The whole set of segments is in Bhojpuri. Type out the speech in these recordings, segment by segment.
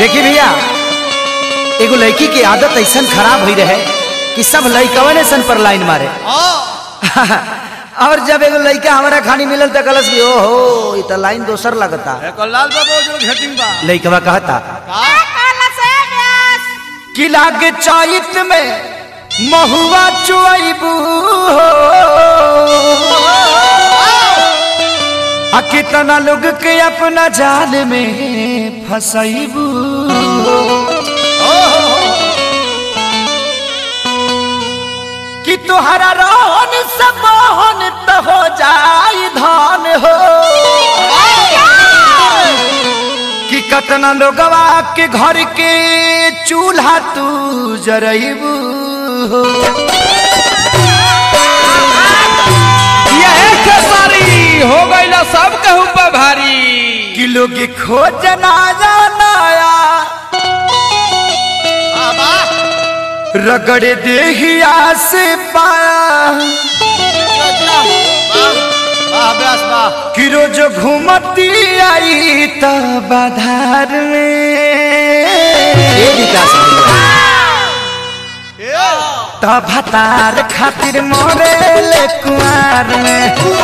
देखी भैया एगो लड़की की आदत ऐसा खराब हुई रहे कि सब लड़कवन ऐसा पर लाइन मारे और जब एगो लड़का हमारा खानी मिलल त कलस भी ओहो ई त लाइन दोसर लगता लाल बाबू जो घेटिंग बा लड़कवा कहता कि लागे चैत में महुआ चुआइबू आ कितना लोग के अपना जाल में फसैबू कि तुहरा रोहन से मोहन त हो जाई धान हो कि कतना लोगवा के घर के चूल्हा तू जरैबू हो यह खेसारी हो गईला सब कहू पर भारी कि लोग खोज ना जानाया रगड़े देहिया से पाया कि रोज घूमती आई त बाधार में त भतार खातिर मोरे कुआर में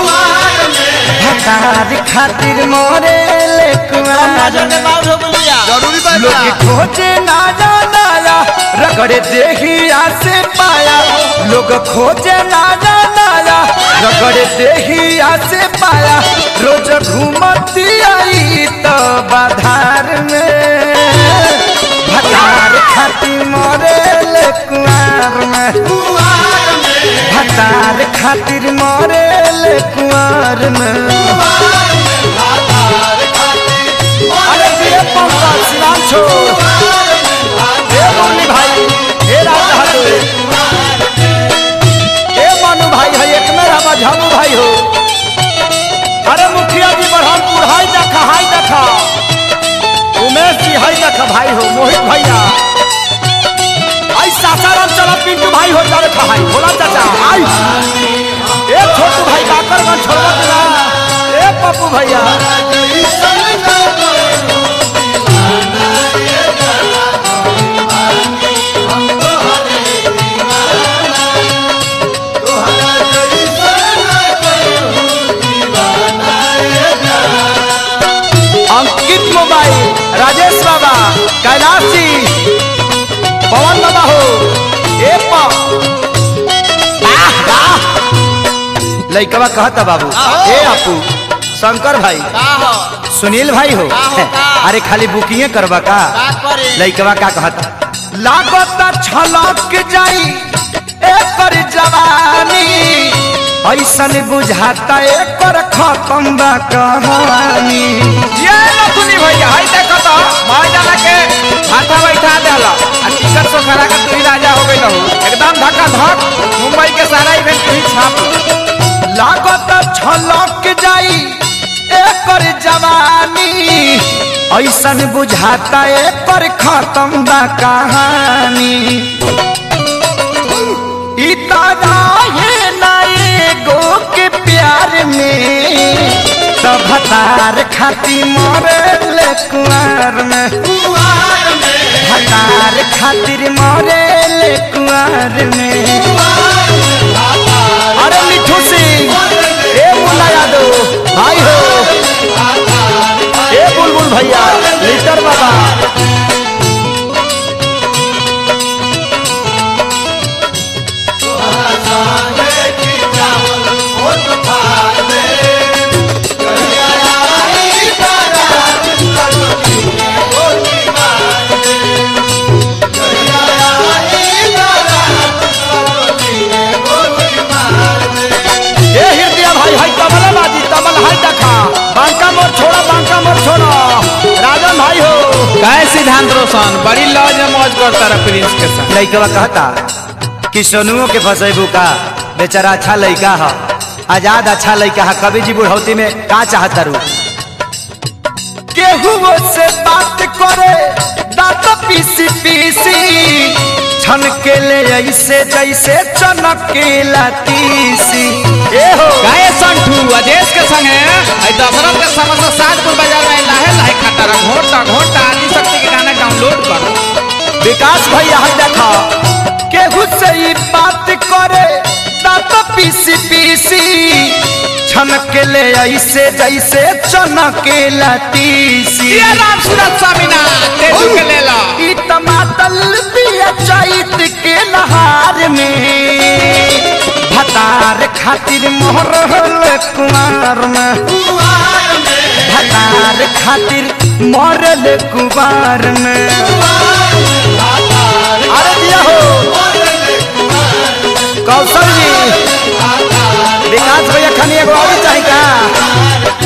भतार खातिर मोरे कुआर में जरूरी बा लोग खोजे ना जानाया रगड़े देहिया से पाया लोग खोजे ना जानाया रगड़े देहिया से पाया रोज घूमती आई तो बाधार में भतार खाती मोरे कुआर में भतार खातिर मोरे कुआर में अरे ये पंखा सिनाम छोड़ ए मुरली भाई ए राज बहादुर ए मनु भाई है एक मेरा मझामू भाई हो अरे मुखिया जी बरहमपुर हाई देखा हाई देखा उमेश जी हाई देखा भाई हो मोहित भैया आई सासाराम चला पिंटू भाई हो जा देखा भाई भोला चाचा आई ए छोटू भाई काकरगंज छोड़वा देना ए पप्पू भैया अंकित मोबाइल राजेश बाबा कैलाश जी पवन बाबा हो ए पा लइकवा कहता बाबू ए अपू शंकर भाई सुनील भाई हो अरे खाली बुकिंग करवा का लइकवा का कहता लागत छलक जाई एकर जवानी ऐसन बुझाता एकर खत्म बा कहानी ये नथुनी भैया हाय देखो तो महाजना के हाथा बैठा देला आ टिकट सो खरा का तू ही राजा हो गई रहू एकदम धक्का धक मुंबई के सारा इवेंट तू ही छाप लागत छलक जाई एकर जवानी ऐसन बुझाता एकर खत्म बा कहानी ई ताराहे ना एगो के प्यार में सब हतार खाती मरे कुआर में हतार खातिर मरे कुआर में अरे मिठू सिंह ए मुन्ना यादव भाई हो ए बुलबुल भैया लीटर बाबा ए हृदय भाई हाय तबला बाजी तबल हाय देखा बांका मोर छोड़ा बांका मोर छोड़ा राजन भाई हो काय सिद्धांत रोशन बड़ी लॉज में मौज करता रहा प्रिंस के साथ लइकवा कहता कि सोनुओ के फसेबू का बेचारा अच्छा लइका है आजाद अच्छा लइका है कभी जी बुढ़ौती में का चाहता रू केहू से बात करे दांत पीसी पीसी छन के ले ऐसे जैसे चनकेला तीसी ए हो गाय संठू अजेश के संगे आई दशरथ के समस्त सातपुर बाजार में लाहे लाहे खाता रहा घोटा घोटा आदि शक्ति के गाना डाउनलोड लोड कर विकास भैया है देखा केहू से ही बात करे दांत पीसी पीसी छनके ले ऐसे जैसे चनके लतीसी ये राम सूरत स्वामी ना तेजू के ले लो ई टमाटर पिया चैत के नहार में भतार खातिर मोहर कुमार में भतार खातिर मरल कुमार में अरे दिया हो कौशल जी विकास भैया खानी एगो और चाही का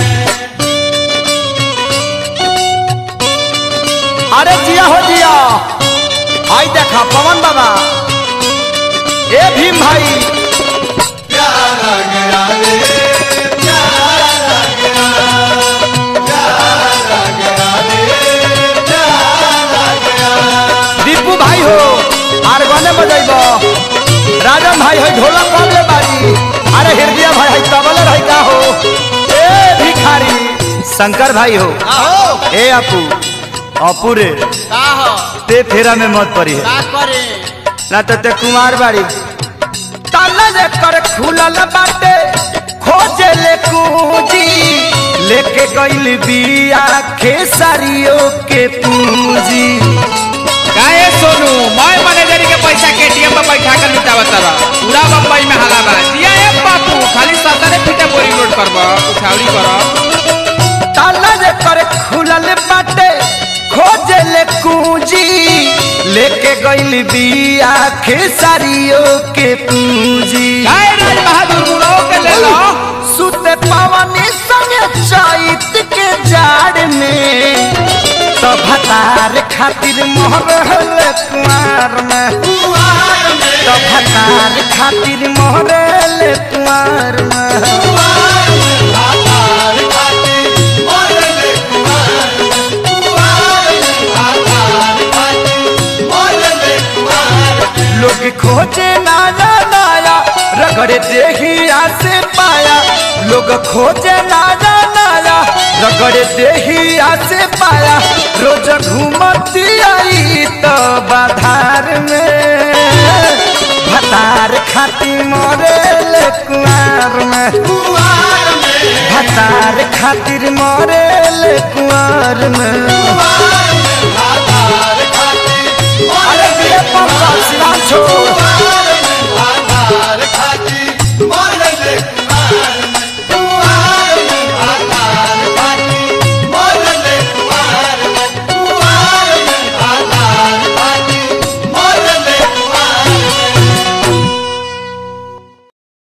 अरे जिया हो जिया आई देखा पवन बाबा ए भीम भाई दीपू भाई हो आर गने बजैब राजन भाई है ढोलक कबले बारी अरे हृदय भाई है तबले रही का हो ए भिखारी शंकर भाई हो आहो ए अपू अपू रे का हो ते फेरा में मत पड़ी है का करे ना तो ते कुमार बाड़ी ताला जे कर खुलल बाटे खोजे ले पूंजी लेके गइल बिया खेसारियों के पूंजी काहे सोनू मैं मैनेजरी के पैसा के एटीएम में बैठा कर लुटावत रह पूरा बम्बई में हाला बा जिया ए बापू खाली सतरे फीटे बोरी लोड करब उठावरी करब ताला जे कर खुलल बाटे खोजे ले पूंजी लेके गइल बिया खेसारियों के पूंजी काहे राज बहादुर मुड़ो के ले लो सुते पवनी संगे चैत के जाड़ में तो भतार खातिर मोहरल कुमार में तो भतार खातिर मोहरल कुमार में लोग खोजे नाया नाया रगड़े देहिया से पाया लोग खोजे नाया नाया रगड़े देहिया से पाया रोज घूमती आई तो बाधार में भतार खाती मोरेल कुआर में भतार खातिर मोरेल कुआर में